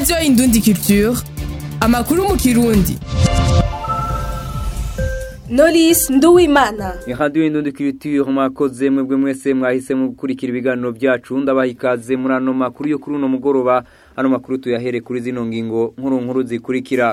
radiyo indundi culture amakuru mu kirundi Knowless Nduwimana Radio Indundi Culture mwakoze mwebwe mwese mwahisemo gukurikira ibiganiro byacu ndabaha ikaze muri ano makuru yo kuri uno mugoroba ano makuru tuyahere kuri zino ngingo nkuru nkuru zikurikira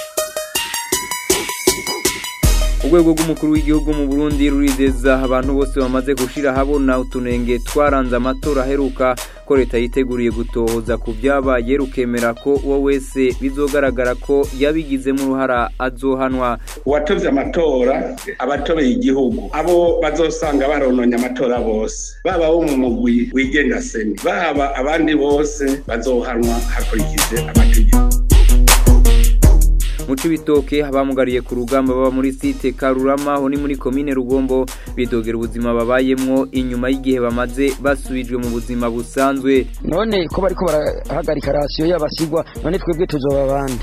Urwego rw'umukuru w'igihugu mu Burundi rurizeza abantu bose bamaze gushira habona utunenge twaranze amatora aheruka ko leta yiteguriye gutohoza ku byabaye rukemera ko uwo wese bizogaragara ko yabigizemo uruhara azohanwa uwatovye amatora abatobeye igihugu abo bazosanga barononye amatora bose baba bo mu mugwi wigenga seni baba abandi bose bazohanwa hakurikije amategeko mu cibitoke abamugariye ku rugamba baba muri site karurama aho ni muri komine rugombo bidogera ubuzima babayemwo inyuma y'igihe bamaze basubijwe mu buzima busanzwe none ko bariko barahagarika rasiyo y'abasigwa none twebwe tuzoba abandi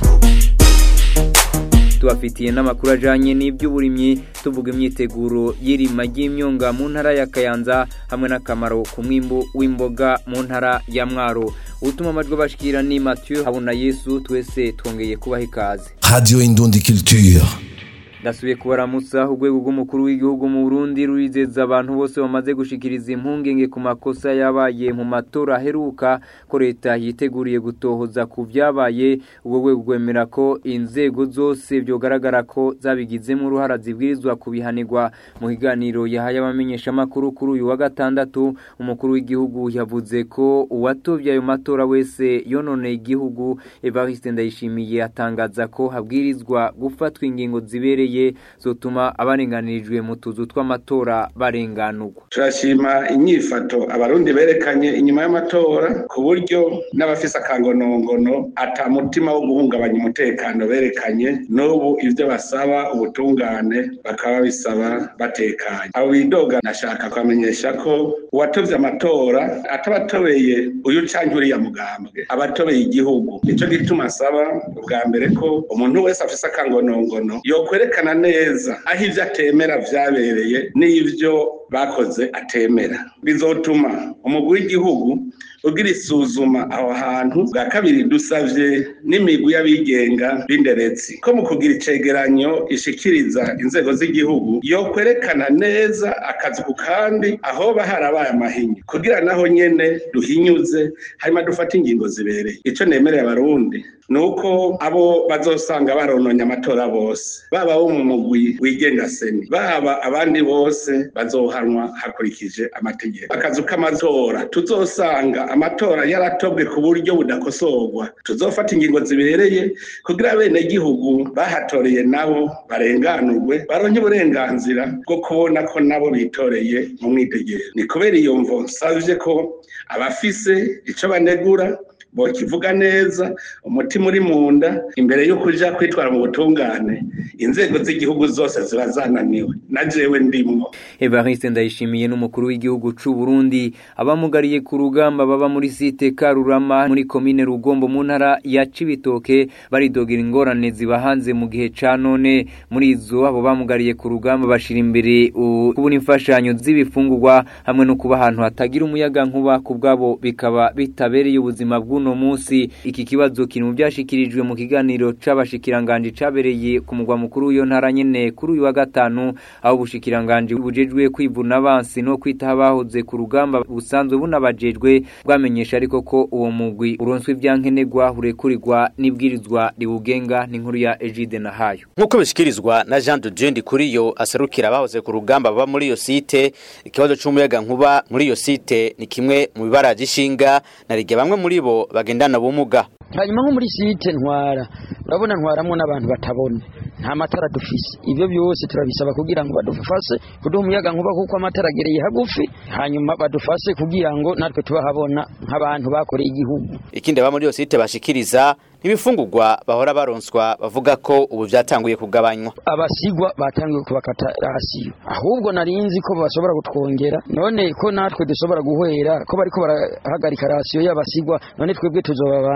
tubafitiye n'amakuru ajanye n'iby'uburimyi tuvuga imyiteguro y'irima ry'imyonga mu ntara ya kayanza hamwe n'akamaro ku mwimbu w'imboga mu ntara ya mwaro utuma amajwi bashikira ni Mathieu habona Yesu twese twongeye kubaha ikaze Radio Indundi Culture. Ndasubiye kubaramutsa urwego rw'umukuru w'igihugu mu Burundi rurizeza abantu bose bamaze gushikiriza impungenge ku makosa yabaye mu matora aheruka ko leta yiteguriye gutohoza ku byabaye ubwo rwego rwemera ko inzego zose byogaragara ko zabigizemo uruhara zibwirizwa kubihanirwa mu kiganiro yahaye abamenyeshamakuru kuri uyu wa gatandatu umukuru w'igihugu yavuze ko uwatovye ayo matora wese yononeye igihugu Evariste Ndayishimiye atangaza ko habwirizwa gufatwa ingingo zibereye zotuma abarenganirijwe mu tuzu tw'amatora barenganurwa turashima inyifato abarundi berekanye inyuma y'amatora ku buryo n'abafise akangonongono ata mutima wo guhungabanya umutekano berekanye n'ubu ivyo basaba ubutungane bakaba babisaba batekanye abo bidoga nashaka kubamenyesha ko uwatovye amatora atabatobeye uyu canke uriya mugambwe abatobeye igihugu nico gituma asaba ubwa mbere ko umuntu wese afise akangonongono yokwerekana neza aho ivyo atemera vyabereye n'ivyo bakoze atemera bizotuma umugwi w'igihugu ugira isuzuma aho hantu bwa kabiri dusavye n'imigwi y'abigenga b'inderetsi ko mu kugira icegeranyo ishikiriza inzego z'igihugu yokwerekana neza akazi ku kandi ahoba harabaye amahinyu kugira naho nyene duhinyuze hanyuma dufate ingingo zibereye ico nemereye abarundi nuko abo bazosanga barononye amatora bose baba bo mu mugwi wigenga seni baba abandi bose bazohanwa hakurikije amategeko akazu k'amatora tuzosanga amatora yaratobwe ku buryo budakosorwa tuzofata ingingo zibereye kugira bene gihugu bahatoreye nabo barenganurwe baronke uburenganzira bwo kubona ko nabo bitoreye mu mwitegero ni kubera iyo mvo nsavye ko abafise ico banegura bokivuga neza umutima uri mu nda imbere yo kuja kwitwara mu butungane inzego z'igihugu zose ziba zananiwe na jewe ndimwo Evariste Ndayishimiye n'umukuru w'igihugu c'u Burundi abamugariye ku rugamba baba muri site Karurama muri komine Rugombo mu ntara ya Cibitoke baridogera ingorane zibahanze mu gihe ca none muri izo abo bamugariye ku rugamba bashira imbere kubona imfashanyo z'ibifungurwa hamwe no kuba ahantu hatagira umuyaga nkuba ku bwabo bikaba bitabereye ubuzima bw'u uno munsi iki kibazo kiri mu byashikirijwe mu kiganiro c'abashikiranganje cabereye ku mugwa mukuru w'iyo ntara nyene kuri uyu wa gatanu aho ubushikiranganje bujejwe kwivuna abansi no kwitaho abahoze ku rugamba busanzwe bunabajejwe bwamenyesha ariko ko uwo mugwi uronswe ivyankenerwa urekurirwa n'ibwirizwa riwugenga n'inkuru ya Egide Nahayo nk'uko bishikirizwa na Jean de Dieu Ndikuriyo aserukira abahoze ku rugamba baba muri iyo site ikibazo c'umuyaga nkuba muri iyo site ni kimwe mu bibara gishinga na rige bamwe muri bo bagendana ubumuga hanyuma nko muri site ntwara urabona ntwaramwo n'abantu batabona nta matara dufise ibyo byose turabisaba kugira ngo badufashe kuduha umuyaga nkuba kuko amatara agereye hagufi hanyuma badufashe kugira ngo natwe tubahabona nk'abantu bakoreye igihugu ikindi aba muri iyo site bashikiriza n'ibifungurwa bahora baronswa bavuga ko ubu byatanguye kugabanywa abasigwa batangiye kubakata rasiyo ahubwo narinzi ko bashobora kutwongera none ko natwe dushobora guhera ko bariko barahagarika rasiyo y'abasigwa none twebwe tuzoba abandi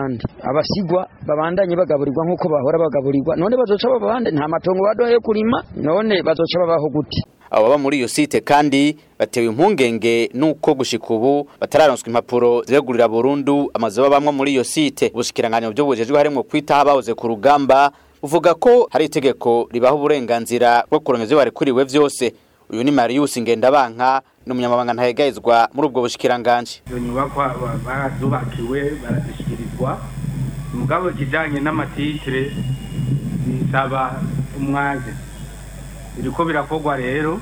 abasigwa babandanye bagaburirwa nk'uko bahora bagaburirwa none bazoca babande nta matongo baduhaye kurima none bazoca babaho gute abo baba muri iyo site kandi batewe impungenge nuko gushika ubu batararonswa impapuro ziregurira burundu amazu babamwo muri iyo site ubushikiranganje byo bujejwe harimo kwitaho abahoze ku rugamba uvuga ko hari itegeko ribaha uburenganzira bwo kuronka ivyo barekuriwe vyose uyu ni Marius Ngendabanka ni umunyamabanga ntahegayezwa muri ubwo bushikiranganje izo nyubakwa ba- barazubakiwe barazishyikirizwa mugabo kijanye n'amatitire bisaba umwaje biriko birakorwa rero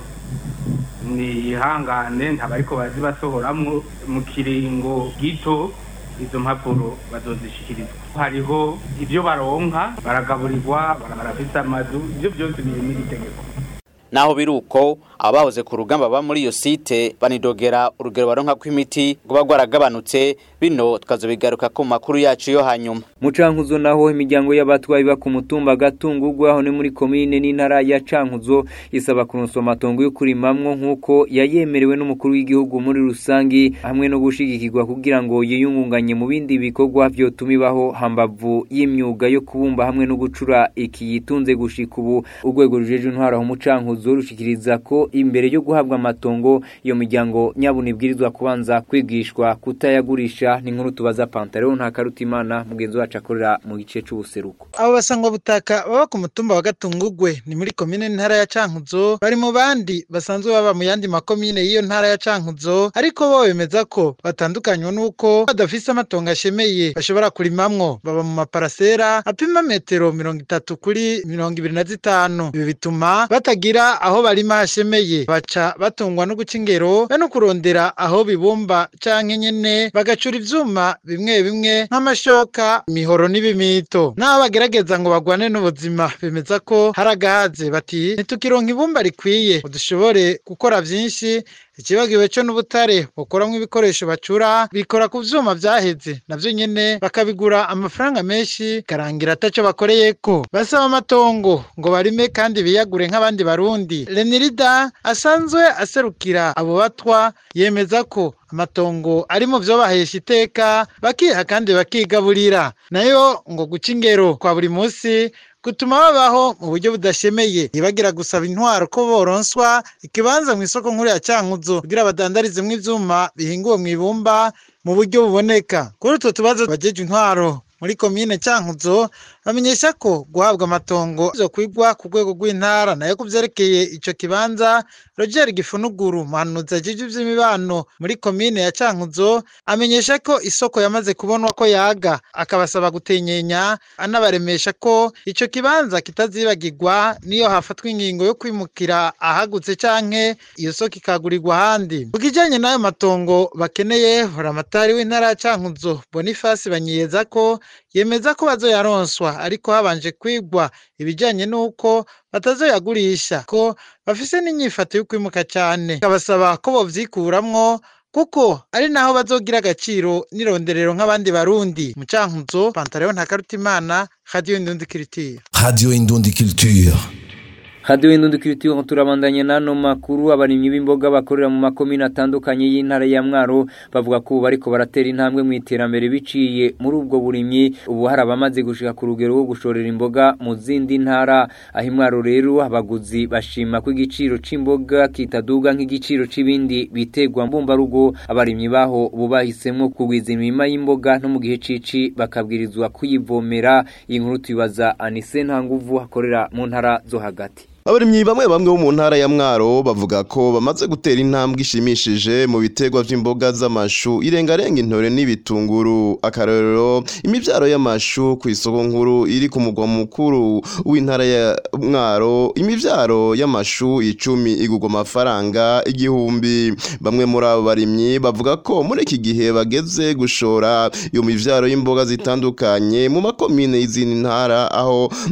ni ihangane ntabariko bazibasohoramwo mu kiringo gito izo mpapuro bazozishikirizwa hariho ibyo baronka baragaburirwa barafise amazu ibyo byose biri muri iri tegeko naho biruko abahoze ku rugamba baba muri iyo site banidogera urugero baronka kw'imiti ngo bagwaragabanutse bino tukazobigaruka ku makuru yacu yo hanyuma mu cankuzo naho imiryango y'abatwayi ba ku mutumba gatungurwa aho ni muri komine n'intara ya cankuzo isaba kuronswa amatongo yo kurimamwo nk'uko yayemerewe n'umukuru w'igihugu muri rusangi hamwe no gushigikirwa kugira ngo yiyungunganye mu bindi bikorwa vyotuma ibaho hambavu y'imyuga yo kubumba hamwe no gucura iki yitunze gushika ubu urwego rujeje intwaro aho mu cankuzo rushikiriza ko imbere yo guhabwa amatongo iyo miryango nyabuna ibwirizwa kubanza kwigishwa kutayagurisha ni nkuru tubaza Pantaleo nta karutimana mugenzi wacu akorera mu gice c'ubuseruko abo basangwa butaka baba ku mutumba wa gatungugwe ni muri komine ntara ya cankuzo bari mu bandi basanzwe baba mu yandi makomine y'iyo ntara ya cankuzo ariko bo bemeza ko batandukanywa n'uko badafise amatongo ashemeye bashobora kurimamwo baba mu maparasera apima metero mirongo itatu kuri mirongo ibiri na zitanu ibi bituma batagira aho barima hashemeye baca batungwa no guca ingero be no kurondera aho bibumba canke nyene bagacura ivyuma bimwe bimwe nk'amashoka imihoro n'ibimito n'abo bagerageza ngo bagwane n'ubuzima bemeza ko hari agahaze bati ntitukironka ibumba rikwiye ngo dushobore gukora vyinshi ikibagiwe co n'ubutare bukoramwo ibikoresho bacura bikora ku vyuma vyaheze navyo nyene bakabigura amafaranga menshi karangira ataco bakoreyeko basaba amatongo ngo barime kandi biyagure nk'abandi barundi renirida asanzwe aserukira abo batwa yemeza ko amatongo ari mu vyo bahesha iteka bakiha kandi bakigaburira nayo ngo guca ingero kwa buri musi gutuma babaho mu buryo budashemeye ntibagira gusaba intwaro ko boronswa ikibanza mu isoko nkuru ya cankuzo kugira badandarizemwo ivyuma bihinguwe mu ibumba mu buryo buboneka kuri utwo tubazo bajeje intwaro muri komine cankuzo bamenyesha ko guhabwa amatongo zo kwigwa ku rwego rw'intara nayo kuvyerekeye ico kibanza Roger Gifunuguru muhanuzi ajejwe ivy'imibano muri komine ya Cankuzo amenyesha ko isoko yamaze kubonwa ko yaga akabasaba gutenyenya anabaremesha ko ico kibanza kitazibagirwa niyo hafatwa ingingo yo kwimukira ahagutse canke iyo soko ikagurirwa ahandi ku kijanye n'ayo matongo bakeneye horamatari w'intara ya Cankuzo Boniface banyiyeza ko yemeza ko bazoyaronswa ariko habanje kwigwa ibijanye n'uko batazoyagurisha ko bafise n'inyifato yo kwimuka cyane kabasaba ko bovyikuramwo kuko ari naho bazogira agaciro n'ironderero nk'abandi barundi mu cankuzo pantaleo ntakarutimana radio indundi kiritira Radio Indundi Culture. Radio Indundi Kiritiyo turabandanye nano makuru abarimyi b'imboga bakorera mu makomine atandukanye y'intara ya Mwaro bavuga ko bariko baratera intambwe mu iterambere biciye muri ubwo burimyi ubu hari abamaze gushika ku rugero rwo gushorera imboga mu zindi ntara aho Mwaro rero abaguzi bashima ko igiciro c'imboga kitaduga nk'igiciro c'ibindi bitegwa mbumba rugo abarimyi baho ubu bahisemwo kugwiza imirima y'imboga no mu gihe cici bakabwirizwa kuyivomera iyi nkuru tuyibaza Anise Ntanguvu akorera mu ntara zo hagati abarimyi bamwe bamwe bo mu ntara ya mwaro bavuga ko bamaze gutera intambwe ishimishije mu biterwa vy'imboga z'amashu irengarenga intore n'ibitunguru akarorero imivyaro y'amashu ku isoko nkuru iri ku mugwa mukuru w'intara ya mwaro imivyaro y'amashu icumi igurwa amafaranga igihumbi bamwe muri abo barimyi bavuga ko muri iki gihe bageze gushora iyo mivyaro y'imboga zitandukanye mu makomine y'izindi ntara aho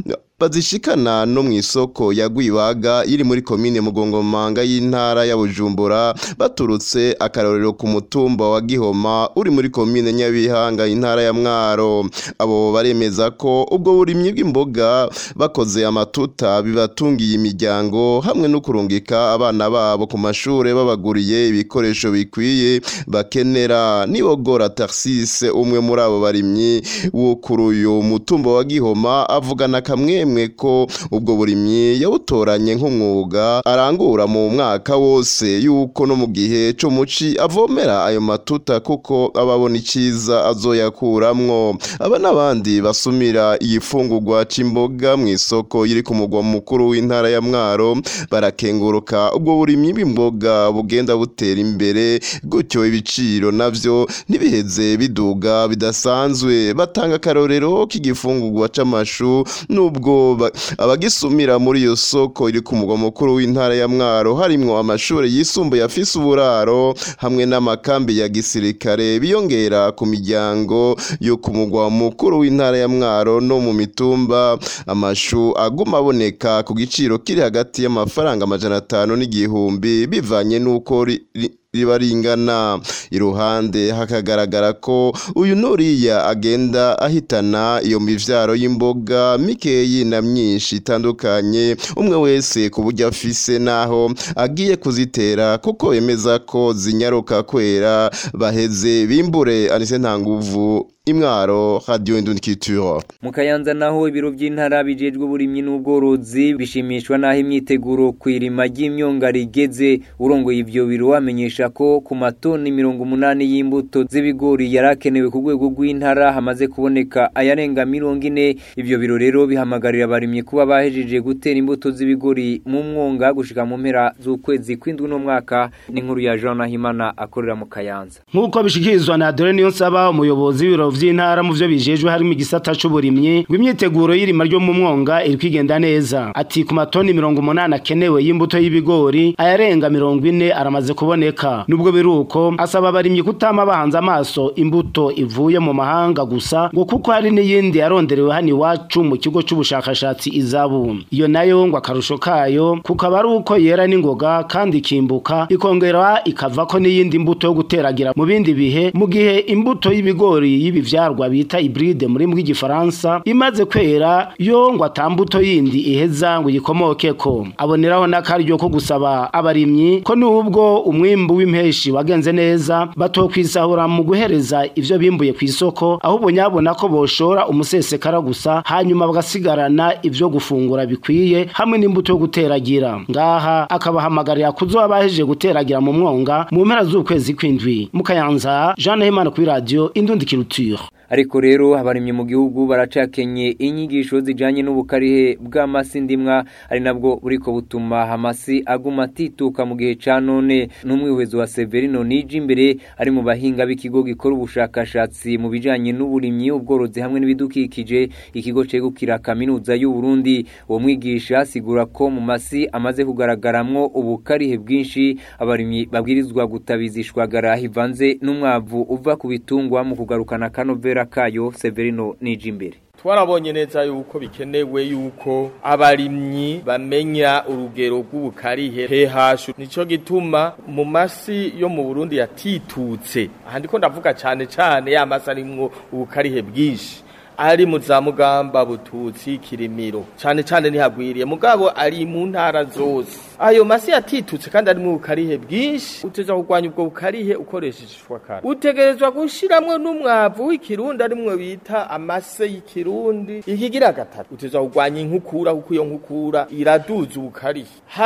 bazishikana no mu isoko ya Gwibaga iri muri komine Mugongomanga y'intara ya Bujumbura baturutse akarorero ku mutumba wa Gihoma uri muri komine Nyabihanga intara ya Mwaro abo baremeza ko ubwo burimyi bw'imboga bakoze amatuta bibatungiye imiryango hamwe no kurungika abana babo ku mashure babaguriye ibikoresho bikwiye bakenera nibogora Tarsise umwe muri abo barimyi wo kuri uyu mutumba wa Gihoma avugana kamwemwe ko ubwo burimyi yawutoranye nk'umwuga arangura mu mwaka wose yuko no mu gihe cyo muci avomera ayo matuta kuko ababona iciza azoyakuramwo aba n'abandi basumira igifungurwa c'imboga mu isoko iri ku mugwa mukuru w'intara ya Mwaro barakenguruka ubwo burimyi bw'imboga bugenda butera imbere gutyo ibiciro navyo ntibiheze biduga bidasanzwe batanga akarorero k'igifungurwa c'amashu nubwo ba- abagisumira muri iyo soko iri ku mugwa mukuru w'intara ya Mwaro harimwo amashure yisumbuye afise uburaro hamwe n'amakambi ya gisirikare biyongera ku miryango yo ku mugwa mukuru w'intara ya Mwaro no mu mitumba amashu aguma aboneka ku giciro kiri hagati y'amafaranga amajana atanu n'igihumbi bivanye n'uko ri- ri- riba ringana iruhande hakagaragara ko uyu nuriya agenda ahitana iyo mivyaro y'imboga mikeyi na myinshi itandukanye umwe wese ku buryo afise naho agiye kuzitera kuko bemeza ko zinyaruka kwera baheze bimbure anise nta nguvu imwaro radio indunikiture mu kayanza naho ibiro by'intara bijejwe uburimyi n'ubworozi bishimishwa n'aho imyiteguro ku irima ry'imyonga rigeze urongoye ivyo biro wamenyesha ko ku matoni mirongo umunani y'imbuto z'ibigori yarakenewe ku rwego rw'intara hamaze kuboneka ayarenga mirongo ine ivyo biro rero bihamagarira abarimyi kuba bahejeje gutera imbuto z'ibigori mu mwonga gushika mu mpera z'ukwezi kw'indwi n'umwaka n'inkuru ya Jean Nahimana akorera mu kayanza nk'uko bishikirizwa na Dore Niyonsaba umuyobozi w'ibiro vy'intara mu vyo bijejwe harimo igisata c'uburimyi rw'imyiteguro y'irima ryo mu mwonga iri kwigenda neza ati ku matoni mirongo umunani akenewe y'imbuto y'ibigori ayarenga mirongo ine aramaze kuboneka nubwo biruko asaba abarimyi kutama bahanze amaso imbuto ivuye mu mahanga gusa ngo kuko hari n'iyindi yaronderewe hano iwacu mu kigo c'ubushakashatsi izabu iyo nayo ngo akarusho kayo kukaba ari uko yera n'ingoga kandi ikimbuka ikongera ikavako n'iyindi mbuto yo guteragira mu bindi bihe mu gihe imbuto y'ibigori y'ibivyarwa bita hybride muri bw'igifaransa imaze kwera yo ngo atambuto yindi iheza ngo yikomokeko aboneraho n'akaryo ko gusaba abarimyi ko nubwo umwimbu w'impeshi wagenze neza batokwisahura mu guhereza ivyo bimbuye ku isoko ahubwo nyabona ko boshora umusesekara gusa hanyuma bagasigarana ivyo gufungura bikwiye hamwe n'imbuto yo guteragira ngaha akabahamagarira kuzoba bahejeje guteragira mu mwonga mu mpera z'ukwezi kw'indwi mu kayanza Jean Nahimana kuri radio Indundi Culture ariko rero abarimye mu gihugu baracakenye inyigisho zijanye n'ubukarihe bw'amasi ndimwa ari nabwo buriko butuma amasi aguma atituka mu gihe ca none n'umwihwezo wa Severino nije imbere ari mu bahinga b'ikigo gikora ubushakashatsi mu bijanye n'uburimyi ubworozi hamwe n'ibidukikije ikigo cegukira kaminuza y'u Burundi uwo mwigisha asigura ko mu masi amaze kugaragaramwo ubukarihe bwinshi abarimyi babwirizwa gutabizishwagara hivanze n'umwavu uva ku bitungwa mu kugarukana kanovera kayo Severino nije imbere twarabonye neza yuko bikenewe yuko abarimyi bamenya urugero rw'ubukarihe pH nico gituma mu masi yo mu Burundi yatitutse aha ndiko ndavuga cyane cyane ya masi arimwo ubukarihe bwinshi ari mu za mugamba bututsi kirimiro cyane cyane ntihagwiriye mugabo ari mu ntara zose ayo masi yatitutse kandi ari mu bukarihe bwinshi uteza kurwanya ubwo bukarihe ukoresheje ishwakara utegerezwa gushiramwo n'umwavu w'ikirundi arimwo bita amase y'ikirundi ikigira gatatu uteza kurwanya inkukura kuko iyo nkukura iraduza ubukarihe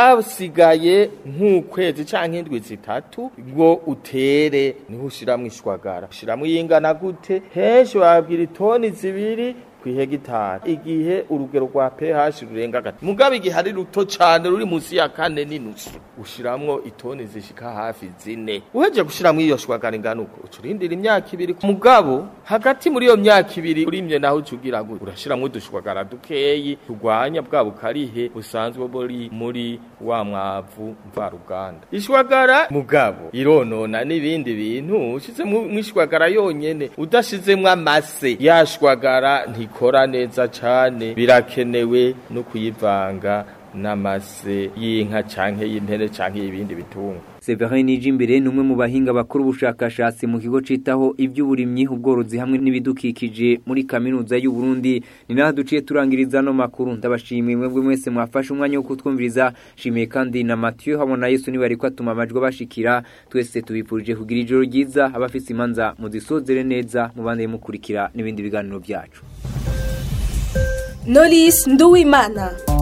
hasigaye nk'ukwezi canke indwi zitatu ngo utere niho ushiramwo ishwagara ushiramwo iyingana gute henshi wabwira itoni zibiri kwihegitari igihe urugero rwa pH rurenga gati mugabo igihe ari ruto cyane ruri munsi ya kane n'inusu ushiramwo itoni zishika hafi zine uheje gushiramwo iyo shwagara ingana uko ucurindira imyaka ibiri mugabo hagati muri iyo myaka ibiri urimye naho ucugira gute urashiramwo udushwagara dukeyi turwanya bwa bukarihe busanzwe buri muri wa mwavu mvaruganda ishwagara mugabo ironona n'ibindi bintu ushize mu ishwagara yonyene udashizemwo amase yashwagara nti ikora neza cane birakenewe no kuyivanga n'amase y'inka canke y'impene canke y'ibindi bitungwa Severin Nijimbere numwe mu bahinga bakuru ubushakashatsi mu kigo citaho ivy'uburimyi ubworozi hamwe n'ibidukikije muri kaminuza y'u Burundi ni naho duciye turangiriza no makuru ndabashimiye mwebwe mwese mwafashe umwanya wo kutwumviriza shimiye kandi na Mathieu habona Yesu ni bari kwatuma amajwi bashikira twese tubipurije kugira ijoro ryiza abafise imanza muzisozere neza mubande mukurikira n'ibindi biganiro byacu Knowless Nduwimana